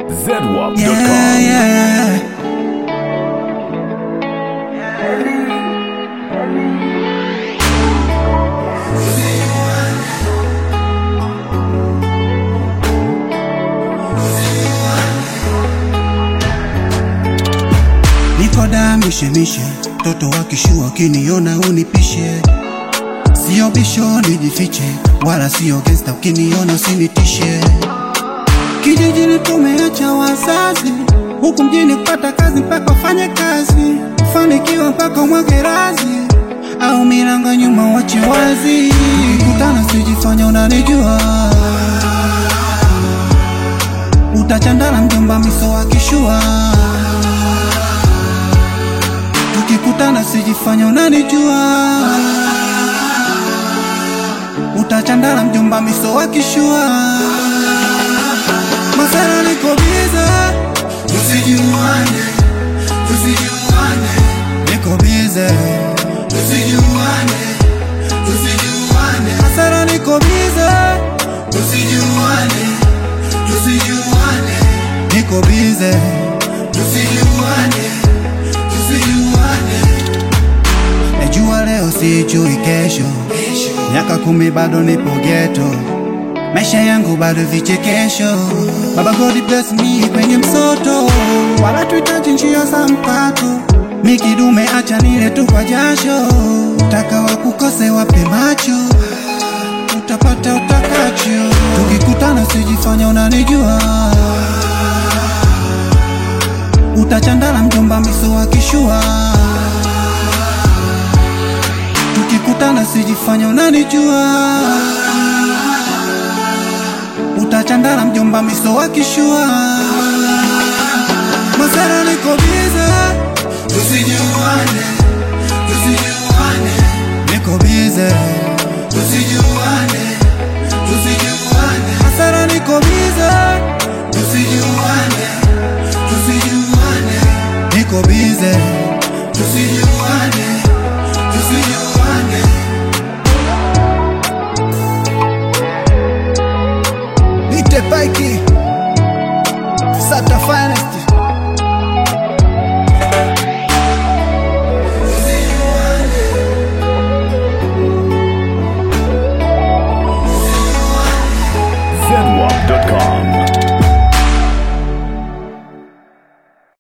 zedwap.com. Yeah, yeah. Niko da mishemishe, toto wakishua ukiniona unipishe, sio bisho nijifiche, wala sio gangsta, ukiniona usinitishe. Kijijini tumeacha wazazi, huku mjini kupata kazi mpaka ufanye kazi, ufanikiwa mpaka umwage razi, au milango nyuma wache wazi. Kutana sijifanya unanijua, utachandana mjomba miso akishua. Tukikutana sijifanya unanijua, utachandana mjomba miso akishua. Masara niko bize, tusijuane, tusijuane. Niko bize, tusijuane, tusijuane. Masara niko bize, tusijuane, tusijuane. Niko bize, tusijuane, tusijuane. Najua leo sijui kesho, miaka kumi bado nipo geto maisha yangu bado vichekesho. Baba God bless me kwenye msoto, wala tuhitaji njia za mkato. Mikidume acha nile tu kwa jasho, utaka wakukose wape macho, utapata utakacho. Tukikutana sijifanya unanijua, utachandala mjomba miso akishua. Tukikutana sijifanya unanijua utachandala mjomba miso akishua. Masara niko bize, tusijuane, tusijuane. Niko bize